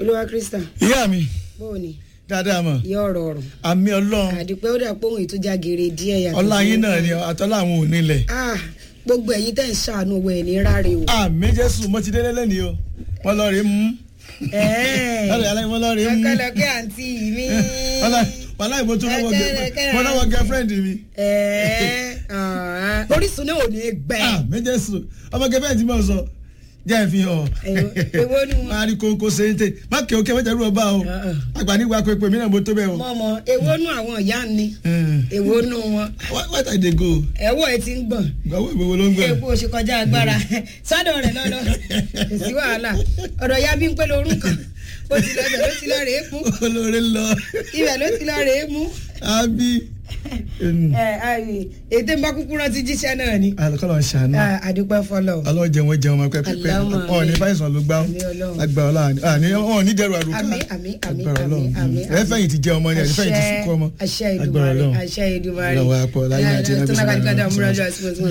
olúwa krista ìyá mi bóò ni dáadáa mọ̀ ìyá ọ̀rọ̀ ọ̀rọ̀ àmì ọlọ́run àdìpẹ́ ó dà pé òun ètò jágere díẹ̀ yàtọ̀ ọlá sí- yín náà ni àtọ́lá àwọn onílẹ̀ Ah, gbogbo ẹ̀yin tẹ́ ń ṣàánú owó ẹ̀ ní ráre o. àmì jésù mo ti délé lẹ́nìí o wọ́n lọ rí mú lọ́dọ̀ yàrá wọ́n lọ rí mú ọkọlọkẹ àǹtí mi. wàhálà ìbò tún lọ́wọ́ Ẹ̀kẹ́, gẹ- ẹ̀kẹ́. mo lọ́wọ́ girlfriend mi Ẹ̀ẹ́, ah, orísun náà ò ní gbẹ. àmì jésù ọmọ gẹ́fẹ́ tí mo sọ jẹ́ ìfihàn Èwo- èwo nu wọn? máa rí kókó séńté má kí òkè mẹ́tẹ̀ẹ́rù ọba o Ah, ah. àgbà nígbà pépé mi náà mo tó bẹ́ẹ̀ o. mọ̀mọ́ èwo nú àwọn ìyá ni èwo nú wọn. Why- why I dey go ẹ̀wọ́ ẹ ti ń gbọ̀n. gbàwọ́ ìgbòho ló ń gbẹ. epo oṣù kọjá agbára sọ́dọ̀ rẹ̀ lọ́dọ̀ kò sí wàhálà ọ̀dọ̀ ya bí ń pẹ́ lórun kan ó ti lọ ibẹ̀ ló ti lọ rèé mú olóore lọ ibẹ̀ ló ti lọ rèé mú. àbí. ẹ àyè ètè ń bá kúkú rántí jíṣẹ́ náà ni. alukọ́lọ́ ṣàánú Ah, àdúpẹ́ fọlọ́. ọlọ́run jẹun wọn jẹun ọmọ pẹ́pẹ́ Allahumma ọ̀ ní amin. fáìsàn ló gbá Àmín Ọlọ́run. agbára ọlọ́run àní ọ̀ ní dẹrù àrùkà Àmín, àmín, àmín, agbára àmín, ọlọ́run àmín, ẹ fẹ́yìn ti jẹ ọmọ ni ẹ fẹ́yìn ti Àṣẹ- sunkún ọmọ àṣẹ agbára Èdùmàrè ọlọ́run àṣẹ Èdùmàrè. ọlọ́run wa pọ̀ láyé àti Eh, ẹnẹ́bí tó náà kàdí kàdí àmúra jọ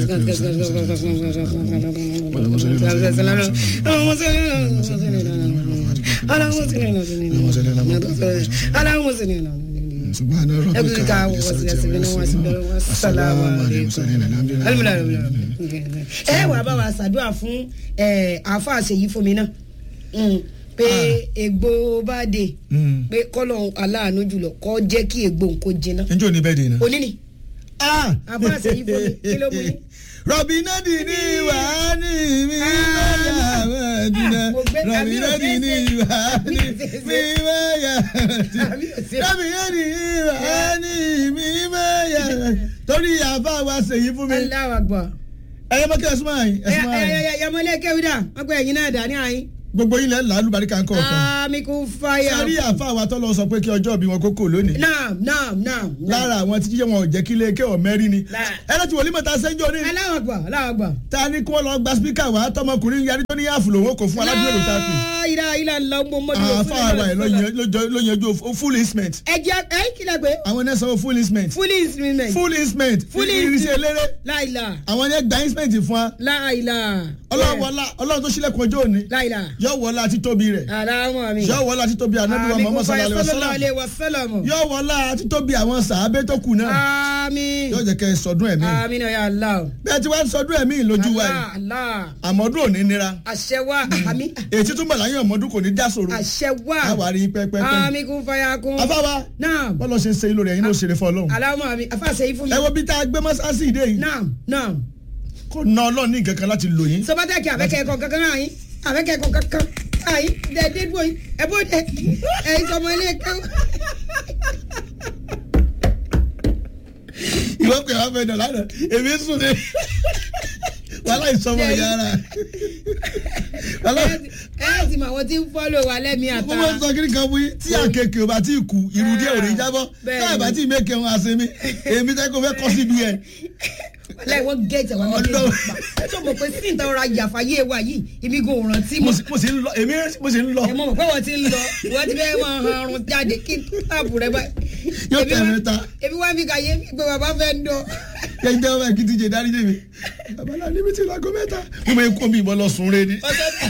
subhana rabbika Ẹ̀ka wọ̀ sí ẹsẹ̀ bí wọ́n sì bẹ̀rẹ̀ wọ́n sàlámù ẹ wàá bá wa ṣàdúrà fún àáfàá ṣèyí fún mi náà Mm, pé ègbò bá dé pé kọ́lọ̀ aláàánú jùlọ kọ́ jẹ́ kí ègbò nǹkó jiná njẹ́ òní bẹ́ẹ̀ dì iná. òní ni àáfàá ṣèyí fún mi kí ló mú ní. rọ̀bì náà dì ní ìwà ní mi máyà mẹ́ẹ̀dínà mo gbé- rọ̀bì àbí náà dì ní ìwà ní mi máyà Àbí òṣè- rọ̀bì náà dì ní ìwà ní mi máyà torí àbá wa ṣèyí fún mi. aláwọ̀ àgbà. ẹyẹ mọ́kẹ́ ẹ̀sùn máa yín ẹ̀sùn máa yín yamọlẹ kẹwìdà wọn pe ẹyin náà dání àyín. gbogbo ilẹ̀ làálù baríkà ń kọ̀ ọ̀kan. àmì kò fàyà. sẹ́rí àfa wa tọ́lọ sọ pé kí ọjọ́ bí wọn kókó lónìí. naam naam naam. lára àwọn tí jíjẹ́ wọn ò jẹ́ kí ilé ké ọ̀mẹ́rin ni. Lá- ẹ lọ́ọ́ ti wòlíì mọ̀ta sẹ́jọ́ ní. aláwọ̀ àgbà aláwọ̀ àgbà. ta ni kí wọ́n lọ gba spíkà wá tọmọkùnrin yarí tó ní yáàfù lòun kò fún aládùúgbò ló ta pè. ilà ilà ńlá ọmọ ọmọdé. àfa wa ẹ̀ ló yanjú full instrument. ẹ jẹ ẹ kílẹ̀ pé àwọn ẹni sanwó full instrument. fully instrument. full instrument. Full irinṣẹ́ eléré. láìla àwọn ẹni gba instrument fún wa. láìla. ọlọ́run wọlá ọlọ́run tó sílẹ̀kùn ọjọ́ òní. láìla. yọ wọlá títóbi rẹ̀. aláwọ̀ mi. yọ wọlá títóbi ànábì wa Muhammad sallallahu alaihi wasallam. wasallam. yọ wọlá títóbi àwọn sàábé tó kù náà. àmì. yóò jẹ́ kẹ́ ẹ sọdún ẹ̀mí. àmì náà yà á la. bẹ́ẹ̀ tí wọ́n sọdún ẹ̀mí lójú wa yìí. Allah. àmọ́dún òní nira. àṣẹ wa àmì. èyí tún bọ̀ láyé ọmọdún kò ní já sòrò. àṣẹ wa. àwa rí pẹ́pẹ́pẹ́. àmì kún fàyà kún. afáwa náà bọ́lọ̀ ṣe ń ṣe ilé rẹ̀ yín ló ṣeré fún ọlọ́run. aláwọ̀ àmì àfàṣẹ yìí fún mi. ẹ wo bí tá a gbé mọ́sáàsì ìdè yìí. náà náà. kò ná ọlọ́run ní nǹkan kan láti lò yín. sọpátẹ́kì àbẹ́kẹ́kọ̀ọ́ kankan náà yín àbẹ́kẹ́kọ̀ọ́ kankan náà yín dẹ́ẹ́dẹ́ dúró yín ẹ bó dé ẹ̀yin sọmọ ilé kẹ́wọ́. ìwọ pé wàá fẹ́ dọ̀ lánàá èmi sùn ní. wàhálà ìsọmọ yàrá. wàhálà ẹ ẹ sì mọ àwọn tí ń fọ́lọ̀ wa lẹ́mìí mo àtà. máa ń sọ kí ni kan fún yín tí àkekèé ò bá tí ì kú irú díẹ̀ ò ní jábọ́ Bẹ́ẹ̀ni. káà bá tí ì mẹ́kẹ̀ wọn àṣẹ mi èmi tẹ́ kó fẹ́ kọ́ síbi ẹ̀. láì wọ́n gẹ̀ẹ́tì àwọn ọmọdé Ọlọ́run. pa ẹ tó mọ̀ pé sí ìta ọ̀rọ̀ àyàfáyé wa yìí ibi kò rántí mo mọ́. sì mo sì ń lọ èmi mo sì ń lọ ẹ mọ̀ mọ̀ pé wọ́n ti ń lọ wọ́n ti fẹ́ máa han ọrùn jáde kí táàbù rẹ bá. Yóò Ebi tẹ̀ wá- mẹ́ta. ebi wá fi kàyé pé bàbá fẹ́ ń dọ̀. kẹ́hìn tẹ́ ọmọ ẹ̀ kí ti jẹ dárí débi babalá níbi tí lago mẹ́ta mo máa ń kó mi ìbọn lọ sùn rẹ ni.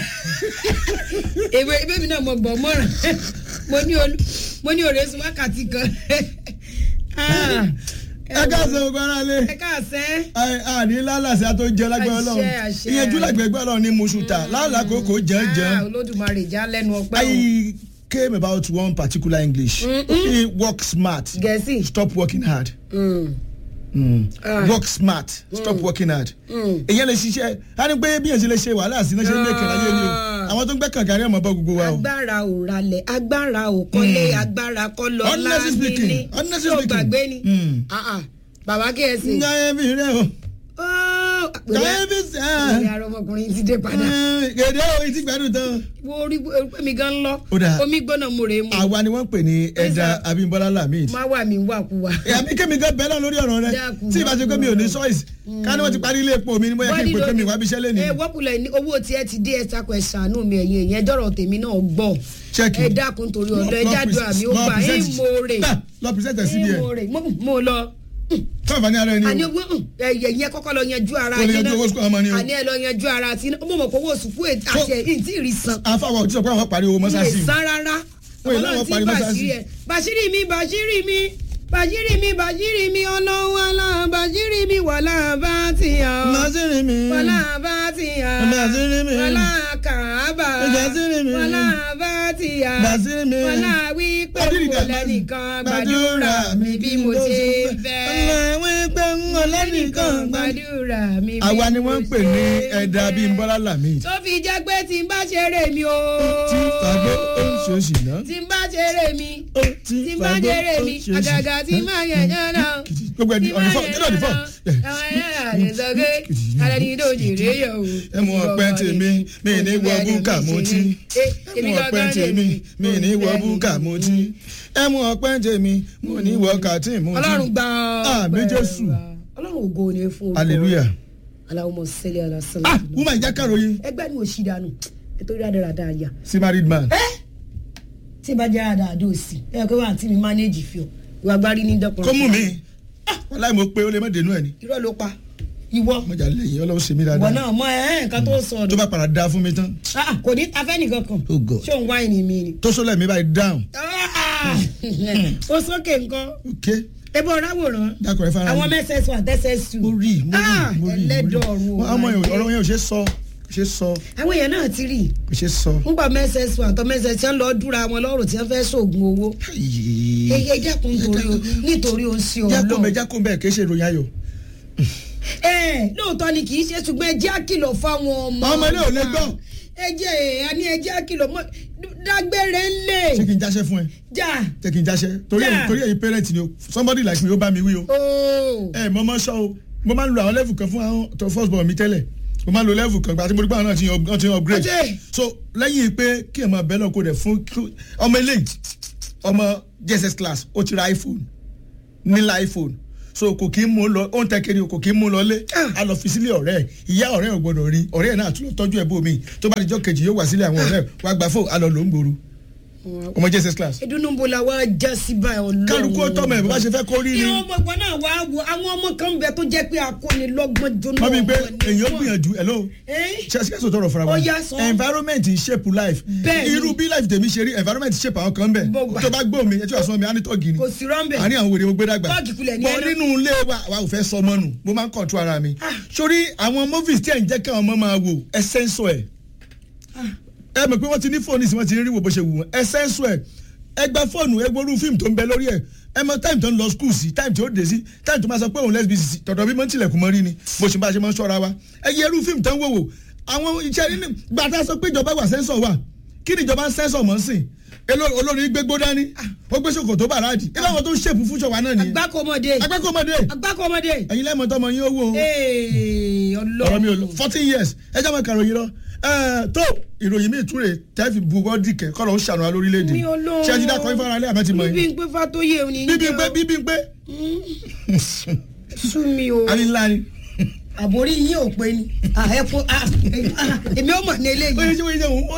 èwe ebe mi náà mo gbọ́ mọ́ràn mo ní olú mo ní òrèsùn wákàtí kan. Ah, ẹ káàsán gbogbo ara lé ẹ káàsán. àní lálàsí àtó jẹ lágbára Àṣẹ, Ọlọ́run àṣẹ. ìyẹnjú lágbègbè Ọlọ́run ní mùsùlùmá lálàkókò Ah, jẹ́ńjẹ́ń. olódùmarè já lẹ́nu ọpẹ́ o. I came about one particular English. Mm Work smart. gẹ̀ẹ́sì. Stop working hard. Mm. Mm. Ah. Work smart. Stop working hard. Mm. Èyàn lè ṣiṣẹ́ a ní pé bí èyàn ṣe lè ṣe wàhálà sí náà ṣe ń lè kàn láyé ni o. Ah. Àwọn tó ń gbẹ́ kànga ní ọmọ bá gbogbo wa o. agbára ò ralẹ̀ agbára ò kọ́lé agbára kọ́ lọ Honestly speaking, honestly yóò speaking. gbàgbé ni Mm. Ah, ah. bàbá kẹ́hẹ́sì. Nga ẹbí rẹ o. Nga ẹbí ìwé sẹ́. ara ọmọkùnrin ti dé padà. Gèdè o, ìtì gbádùn tán. wo orí pé mi gan lọ Ó dáa. omi gbọ́nà mo rè é mu Àwa ni wọ́n pè ní Ẹ̀dá sir. Abímbọ́lá Lamid. má wà mí wàkuwà. àbí kémi gan bẹ́ẹ̀ náà lórí ọ̀rọ̀ rẹ Dákun, tí ìbá ṣe pé mi ò ní dákun. choice ká ní wọ́n ti parí ilé epo mi ni mo yẹ kí n pè pé mi wá bí iṣẹ́ lé ẹ ní. wọ́pùlẹ̀ ní owó tí ẹ ti dé ẹ takọ̀ ẹ ṣàánú mi ẹ̀yìn ẹ̀yìn ẹjọ́rọ̀ tèmi náà gbọ́ Check ẹ it. dákun torí ọ̀dọ̀ ẹ jáde àmì ó gbà ẹ mòrè lọ present ẹ síbi ẹ ẹ mòrè mo- mo lọ fún àǹfààní ara ẹni àní o owó ẹyẹ yẹn kọ́kọ́ lọ yanjú ara Kó lè yín yanjú náà. owó sukùl ọmọ ni o. àní ẹ lọ yanjú ara tí ó mọ̀ pé owó sùkú àti ẹ̀ tí ì rí san àfàwọ̀ tí sọ pé àwọn parí owó ilé mọ́sáàsì san rárá Wọ́n ìlànà ọlọ́run tí parí mọ́sáàsì. bàṣírí ẹ̀ bàṣírí mi bàṣírí mi bàṣírí mi bàṣírí mi ọlọ́run alá bàṣírí mi wàlá bá ti hàn Bàṣírí mi. wàlá bá ti hàn Bàṣírí mi. wàlá kàábà Bàṣírí mi. wàlá bá ti hàn Bàṣírí mi. wàlá wípé Bàṣírí kò dà- lẹ́nìkan gbàdúrà mi bí mo ṣe fẹ́ wípé ń wọ lẹ́nìkan gbàdúrà mi bí àwa ni wọ́n ń pè ní mo ṣe ẹ̀dá fẹ́. bíi bọ́lá làmì tó fi jẹ́ pé tí n bá ṣeré mi o. tí fàgbé ó ń ṣe òṣì náà tí n bá ṣeré mi ó tí n bá ṣeré mi àgàgà tí n bá yẹn yẹn náà. gbogbo ẹni ọ̀nì fọ́ kí ló dì fọ́ àwọn ẹ̀yà rẹ̀ sọ pé alẹ́ ní ìdó òjèrè yẹ̀ o. ẹ mú ọpẹ tèmi mi ní wọ búkà mo tí ẹ mú ọpẹ tèmi mi ní wọ búkà mo tí ẹ mú ọpẹ tèmi mo ní wọ kàtí mo tí ọlọ́run gba Àmín Jésù. ọlọ́run ògo ni fún orúkọ hallelujah aláwọ̀ sẹ́lẹ̀ alásàlẹ̀. ah woman ìjà kàròyìn ẹgbẹ́ ni òṣì dànù nítorí àdáradá àyà. sí married man tí bá jẹ́ àdáadó òsì ẹ pé wà á tí mi mánéjì fi ọ ìwà agbárí ní dọ́pọ̀. kó mú mi wọn láì mọ pé ó lè má dénú ẹ ni irọ́ ló pa ìwọ mọjà lẹ́yìn Ọlọ́run ṣe mí ìwọ dáadáa náà mọ ẹ ẹ nǹkan tó sọ tó ọdún bá padà dá fún mi tán Ah, kò ní afẹ́ nìkan kan Oh God. ṣé òun wáìnì mi ni. tó sọlẹ̀ mi báyìí down Ah! ó sókè nǹkan ok ebe ọ̀rọ̀ àwòrán dákọ̀ ẹ fara àwọn mi. mss one tss two mo rí mo rí mo rí ẹlẹ́dọ̀ ọ̀run mo rí ọmọ yẹn ọ̀rọ̀ yẹn ò ṣe sọ kò ṣe sọ àwọn èèyàn náà ti rí kò ṣe sọ. nígbà mss one àtọ mss tí wọn lọ dúra wọn lọ́rùn tí wọn fẹ́ sóògùn owó eye dẹ́kun nítorí o nítorí o ń ṣe jákòó mẹ ọlọ́run jákòó mẹ kì í ṣe ìròyìn ayọ̀. ẹ lóòótọ́ ni kì í ṣe ṣùgbọ́n ẹ jẹ́ àkìlọ̀ fáwọn ọmọ Àwọn ọmọ ilé ò lè gbọ́. ẹ jẹ́ ẹ ní ẹ jẹ́ àkìlọ̀ mọ́ dágbére ńlẹ̀ ṣé kí n jáṣẹ́ fún ẹ jà ṣé kí n jáṣẹ́ torí Yeah. ẹ̀yin torí ẹ̀yin parent ni o somebody like me ó bá mi wí o. ooo ẹ mọ ọmọ sọ o mo máa ń lo àwọn level kan fún àwọn tó first born mi tẹ́lẹ̀ mo máa ń lo level kan gbàtí mo rí pé àwọn náà ti yan- wọ́n ti yan upgrade Ọjẹ́. so lẹ́yìn pé kí ẹ̀ máa bẹ́ẹ̀ náà kó dẹ̀ fún kí- ọmọ eléyìí ọmọ JSS class ó ti ra iPhone nílá iPhone so kò kí ń mú lọ ó ń tẹ kiri o kò kí ń mú lọ lé a lọ fi sílé ọ̀rẹ́ ẹ̀ ìyá ọ̀rẹ́ ẹ̀ ò gbọ́dọ̀ rí ọ̀rẹ́ ẹ̀ náà tún lọ tọ́jú ẹ̀ bó mi tó bá di jọ́ kejì yóò wá sílé àwọn ọ̀rẹ́ ẹ̀ wá gba fóònù a lọ lò ń gbòòrò ọmọ JSS class ìdúnnúbo la wá já sí báyìí ọlọ́run kálukú ó tọ́mọ ẹ̀ bó bá ṣe fẹ́ kó rí ni ìyá ọmọ ìgbà náà wá wo àwọn ọmọ kan bẹ tó jẹ́ pé akónilọ́gbọ́n jóná wọ́n bí pé ọmọ ni èèyàn wọ́n. gbìyànjú hello Ẹ́? ṣe ṣe sọ tọrọ fúnra wa Ó yá, sọ. environment ń shape life Bẹ́ẹ̀ni. irú bí life tèmi ṣe rí environment shape àwọn kan bẹ̀ Bó gbà. tó bá gbọ́ mi ẹ tí wàá sọ mi á ní tọ́gì ni kò sí rọ́ńbẹ̀ àní àwọn wèrè mo gbé dàgbà Tọ́ọ̀gì kulẹ̀ ní bọ́ ẹnu. nínú ilé wa wa ò fẹ́ sọ ọmọ nù mo máa ń control ara mi Ah. sórí àwọn movies tí ẹ̀ ń jẹ́ kí àwọn ọmọ máa wò ẹ sẹ́ńsọ̀ ẹ̀ ẹ mọ̀ pé wọ́n ti ní fóònù sí wọ́n ti rí wò bó ṣe wù wọ́n ẹ sẹ́ńsọ̀ ẹ̀ ẹ gba fóònù ẹ gbórú fíìmù tó ń bẹ lórí ẹ̀ ẹ mọ táìmù tó ń lọ skul sí táìmù tí ó dé sí táìmù tó máa sọ pé òun lẹ́sbí sí tọ̀dọ̀ bí mo ń tilẹ̀kùn mọ́ rí ni bó ṣe bá ṣe máa ń ṣọ́ra wa ẹ yẹ irú fíìmù tó ń wò wò àwọn iṣẹ́ nínú gbàtà sọ pé ìjọba wà sẹ́ńsọ̀ wà kí ni ìjọba ń sẹ́ńsọ̀ mọ́ sí Elo- olórin gbégbó dání ó gbé ṣòkòtò bàrádì ẹ báwọn tó ń ṣèpù fún ṣọwà náà nìyẹn agbákòmọdé agbákòmọdé agbákòmọdé ẹ̀yin lẹ́mọ̀ tọmọ yín owó o ee ọ̀rọ̀ mi ò lọ ọlọ́run fourteen years ẹ jẹ́ àwọn ìkàròyìn lọ Ẹ, tó ìròyìn mi ìtúre tẹ́fì buwọ́ dìkẹ́ kọ́ ló ń ṣàánú wa lórílẹ̀‐èdè mi ọlọ́run ṣé ẹ ti dákọ̀ ifá alẹ́ àmọ́ ti mọ̀ bíbí yín ń pé fatoyè òní ń bíbí ń jẹ́ pé o. bíbí ń pé sú mi o àmì ńlá ni àbórí yín ò pé ni Ah, ẹ fún ah, ah, èmi ò mọ̀ ní ó yẹ eléyìí ṣé wọ́n yẹ wọ́n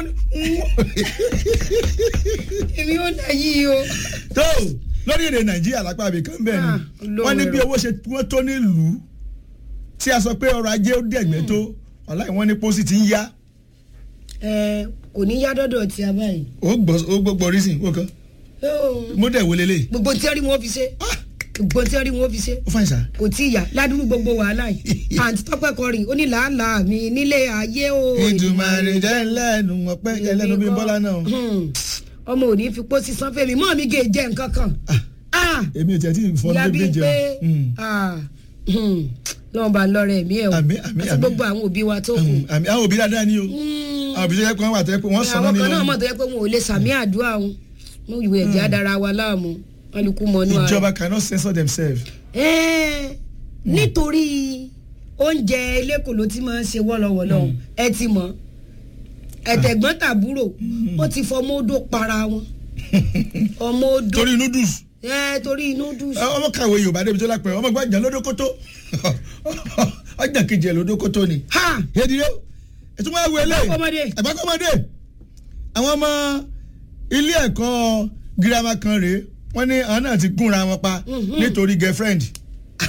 èmi ò náà yí o. tó lórí èdè nàìjíríà lápá àbí kan bẹ́ẹ̀ Ah, ni wọ́n ní bí owó ṣe wọ́n tó nílùú tí a sọ pé ọrọ̀ ajé ó dẹ̀gbẹ́ tó ọ̀láì wọ́n ní pósí ti ń yá ẹ kò ní yá dọ́dọ̀ tí a báyìí. ó gbọ́ rísìn ó kan Ó, mo dẹ̀ wọlé lé gbogbo tí wọ́n rí wọn fi ṣe gbogbo tí wọ́n rí wọn fi ṣe ó fàyè sá. kò tí ì yá ládùúgbò gbogbo wàhálà yìí àǹtí tọ́pẹ́ kọrin ó ní làálàá mi nílé ayé o. ìdùnmọ̀rì jẹ́ lẹ́nu ọ̀pẹ́ ẹlẹ́nu bí bọ́lá náà. Hmm. ọmọ ò ní fi pósí san fẹ́mi mọ́ mi gé jẹ́ nǹkan kan. Ah, èmi ò tiẹ̀ tí ì fọ́n ìyá débi bíi jẹun. pé ah, hmm, lọ́wọ́n bá lọ́rẹ̀ ẹ̀mí ẹ̀ o Àmín, àmín, àti àmín. gbogbo àwọn òbí wa tó kù. àmì àwọn òbí dáadáa ni o Hmm. àwọn òbí tó yẹ pé wọ́n wà tó yẹ pé wọ́n sọ àwọn ní kan náà lẹ́nu. mọ̀ tó yẹ pé wọn ò lè sàmì àdúrà wọn mo ìwé ẹ̀jẹ̀ adara wa láàmú kálukú mọ́nú ara. ìjọba cannot censor themselves. Ẹ́ẹ̀, nítorí oúnjẹ eléko ló ti máa ń ṣe wọ́lọ́wọ́lọ́ ẹ ti mọ̀ ẹ̀tẹ̀gbọ́n tàbúrò ó ti fọmọ odò para wọn ọmọ odò torí noodles ẹ torí noodles ẹ, ọmọ kàwé yorùbá débi tó lápẹ ọmọ gbàjà lódókótó ọjà kejì ẹ lódókótó ni. ha yéèdì rẹ ètò máa wọlé Ẹ̀gbákọ́mọdé. ẹgbàkọmọdé àwọn ọmọ ilé ẹ̀kọ́ girama kan rèé wọ́n ní àwọn náà ti gúnra wọn pa Mhm. nítorí girlfriend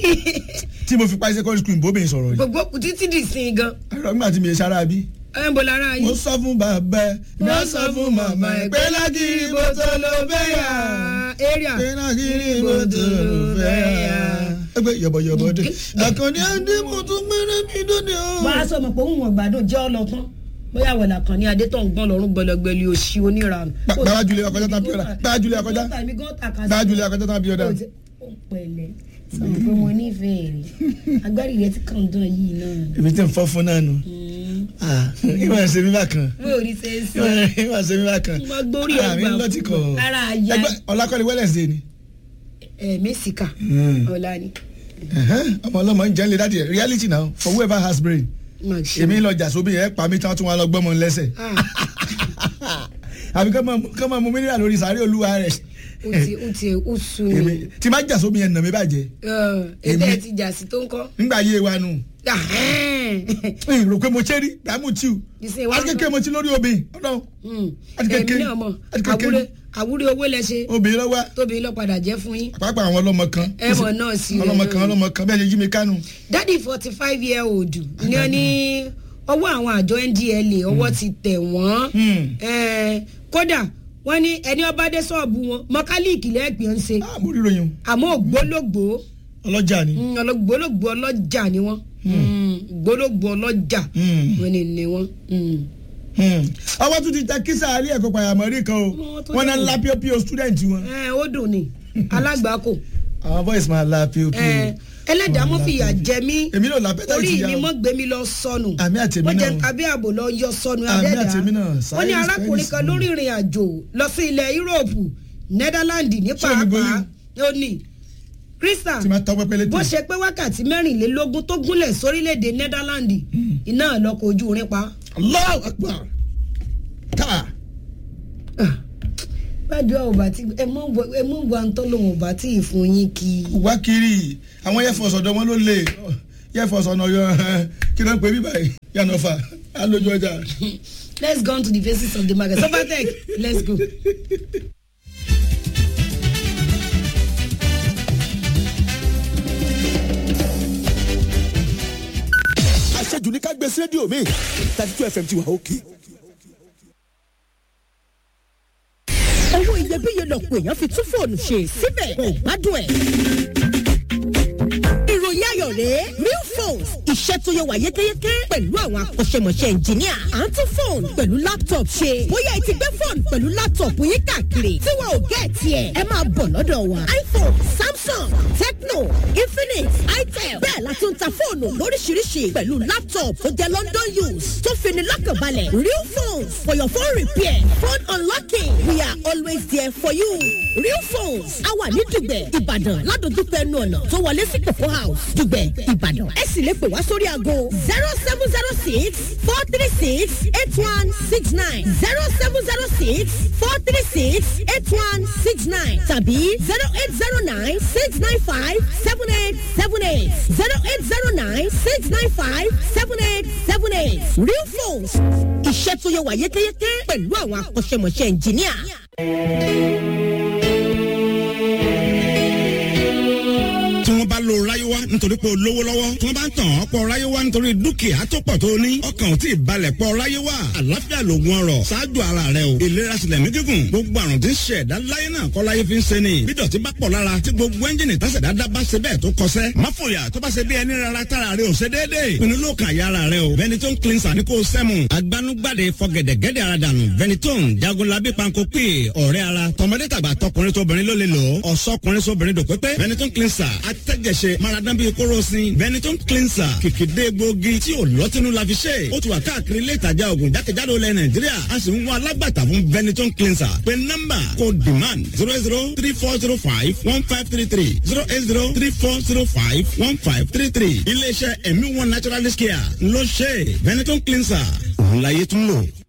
tí mo fi parí secondary school ìbóbìnrin sọ̀rọ̀ yìí gbogbo kù títí di sin gan àrò nígbà tí mi ṣe ara bí. ẹ ń bọ̀ lára mo yìí. sọ fún bàbá ẹ mo sọ fún màmá ẹ pé lágìrì bó tó ló fẹ́ yà area pé lágìrì bó tó ló fẹ́ yà. ẹgbẹ́ yọ̀bọ̀yọ̀bọ̀ dé àkànní ẹni mo tún gbẹ́rẹ́ mi dóde o. wọ́n á sọ mọ̀ pé òun wọ̀n gbádùn jẹ́ ọlọ́tán bóyá wẹ̀lá kan ní adé tó ń gbọ́n lọ́rùn gbẹlẹgbẹlẹ òṣì oníranù. Bá- bàbá Julie akọjá tán bí ọ̀dà bàbá Julie akọjá Tàbí gọ́tà kan sí- bàbá Julie akọjá tán bí ọ̀dà. Ó ti- ó pẹ̀lẹ́ sọ̀rọ̀ pé mo nífẹ̀ẹ́ rẹ̀ agbárí rẹ̀ ti kàn dán yìí náà. èmi tí ń fọ́ fún náà nù. ìwà ẹ̀sẹ̀ mi bá kan bó o rí ṣe é sí. ìwà ẹ̀sẹ̀ mi bá kan. Mo gbórí ẹ̀ àmì gbà ńlọtí kọ̀. Ara àyà. ẹgbẹ́ ọ̀làkọ́ni Wednesday ni. ẹ̀ mẹ́sìkà Mm. ọ̀la ni. Ẹ̀hẹ́n, ọmọ ọlọ́mọ ń jẹ́ ń lé dáàdì ẹ̀ reality now for whoever has brain. Má ṣe. èmi lọ jà sóbì ẹ̀ pa mí tán tún wá lọ gbọ́mọ lẹ́sẹ̀. Ah, àbí kọ́ máa mú mineral lórí sàárè olúwa rẹ̀. ó ti ó ti ó sú mi. èmi tí má jà sóbì yẹn nà mí bàjẹ́ ẹ Èmi- ẹ ti jà sí tó ń kọ́. nígbà yé wa nù. Ahẹ́n. ẹ̀yìn rò pé mo ṣe rí dààmú tí o. Ìsìn ìwà àti kékeré mo ti lórí obìnrin ọ̀dọ́ Mm. Àti èmi kékeré. náà mọ̀ Àti kékeré. àwúrẹ́ àwúrẹ́ owó lẹ ṣe obìnrin lọ́wọ́ tóbi lọ padà jẹ́ fún yín. pàápàá àwọn ọlọ́mọ kan. ẹ mọ̀ náà sí rẹ̀ ọlọ́mọ náà. kan ọlọ́mọ kan bẹ́ẹ̀ ṣe jí mi kánú. dádì forty five year old ni wọ́n ní ọwọ́ àwọn àjọ ndla ọwọ́ ti tẹ̀ wọ́n Hmm. Eh, kódà wọ́n ní ẹni ọba dé ṣọ́ọ̀bù wọn mọkálíìkì lẹ́ẹ̀pẹ́ ń ṣe Ah, mo rí ròyìn àmọ́ ògbólógbòó ọlọ́jà ni. Mm, ọlọgbọlọgbọ ọlọjà ni wọn gbólógbò ọlọjà Mm. wọn ni ni wọn. Mm. Hmm. ọwọ́ tún ti tẹ kísà alẹ́ ẹ̀kọ́ pàyàmọ́rí kan o Wọ́n tó wọ́n náà dẹ̀ ń la píọ́píọ́ student wọn. ẹ ó dùn ní alágbàákò àwọn boys máa la píọ́píọ́. ẹ ẹlẹ́dàá mọ́ fìyà jẹ mí èmi náà la pẹ́tà orí ìtìyà mi o. mọ́ gbé mi lọ sọnù Àmì àti èmi wọ́n jẹ náà. kábí ààbò lọ yọ sọnù Àmì abẹ́dà àti èmi náà. wọ́n ní Science, arákùnrin kan science. lórí ìrìn àjò lọ sí ilẹ̀ yúróòpù nẹ́dálàndì ní Ṣé o ní pàápàá gbóyún? ó ní krista tí máa tọ́ pẹ́pẹ́ létí. bó ṣe pé wákàtí mẹ́rìnlélógún tó gúnlẹ̀ sórílẹ̀‐èdè nẹ́dálàndì iná lọkọ̀ ojú irin pa. Allahu Akbar. ká gbàdúrà ò bá tí ẹ mọ ẹ mọ wà ń tọ́lọ̀ ò bá tí ì fún yín kí. wá kiri àwọn air force ọ̀dọ́ wọn ló lè air force ọ̀nà ọ̀yọ́ kí ló ń pè mí báyìí yànnà fà á lójú ọjà. let's go on to the faces of the market sofatec let's go. àṣejù ní ká gbé sí rédíò mi thirty two fm ti wà òkè. owó iyebíye lọ̀pọ̀ èèyàn fi tún fóònù ṣe síbẹ̀ kò gbádùn ẹ̀. ìròyìn ayọ̀ rèé real phones iṣẹ́ tó yẹ wà yékéyéké pẹ̀lú àwọn akọ́ṣẹ́mọṣẹ́ ẹnjìníà à ń tún fóònù pẹ̀lú laptop ṣe bóyá ẹ ti gbé fóònù pẹ̀lú laptop yín káàkiri tí wọn ò gẹ́ tiẹ̀ ẹ máa bọ̀ lọ́dọ̀ wa iphone samsung tecno infinix itel bẹ́ẹ̀ la tún ta fóònù lóríṣiríṣi pẹ̀lú laptop tó jẹ́ london use tó fini lọ́kànbalẹ̀ real phones for your phone repair phone unlocking we are always there for you real phones a wà ní dùgbẹ̀ ìbàdàn ládojúkọ ẹnu ọ̀nà tó wọlé sí kòkó house dùgbẹ̀ ìbàdàn ẹ sì lè pè wá sórí aago zero seven zero six four three six eight one six nine zero seven zero six four three six eight one six nine tàbí zero eight zero nine six nine five seven eight seven eight zero eight zero nine six nine five seven eight seven eight real phones iṣẹ́ tó yẹ wà yékéyéké pẹ̀lú àwọn akọ́ṣẹ́mọṣẹ́ ẹnjìníà. tí wọ́n bá lo ráyéwá nítorí pé o lówó lọ́wọ́ tí wọ́n bá ń tàn ọ́ pọ̀ ráyéwá nítorí dúkìá tó pọ̀ tó ní ọkàn ò tí ì balẹ̀ pọ̀ ráyéwá àlàáfíà lògùn ọrọ̀ ṣáájú ara rẹ o ìlera sílẹ̀ mí gígùn gbogbo àrùn tí ń ṣe ẹ̀dá láyé náà kọ́ láyé fi ń ṣe ni bí dọ̀tí bá pọ̀ lára tí gbogbo ẹ́ńjìnì tásẹ̀dá dá bá ṣe bẹ́ẹ̀ tó kọsẹ́ má fòyà tó bá ṣe bí ẹni rárá tára rẹ ò ṣe déédéé pinnu ló kàn yára rẹ o Benetton cleanser ní kò sẹ́mu agbanugbade fọgẹ̀dẹ̀gẹ̀dẹ̀ ara dànù Benetton jagunlabi panko pè ọ̀rẹ́ ara tọmọdé tàgbà tọkùnrin tóbìnrin ló lè lò ó ọ̀sọ́kùnrin sóbìnrin dòpépé Benetton cleanser atẹ́jẹsẹ̀ maradan bíi kóròsìn Benetton cleanser kìkìdé gbòógì tí ò lọ́tínú la fi ṣe ó ti wà káàkiri ilé ìtajà oògùn jákèjádò ilẹ̀ Nàìjíríà a sì ń wá alágbàtà fún Benetton cleanser pé nọ́mbà kò demand zero zero three four zero five one five three three zero eight zero three four zero five one five three three iléeṣẹ́ ẹ̀mí one naturalist care ló ṣe Benetton cleanser òun láyé tún lò.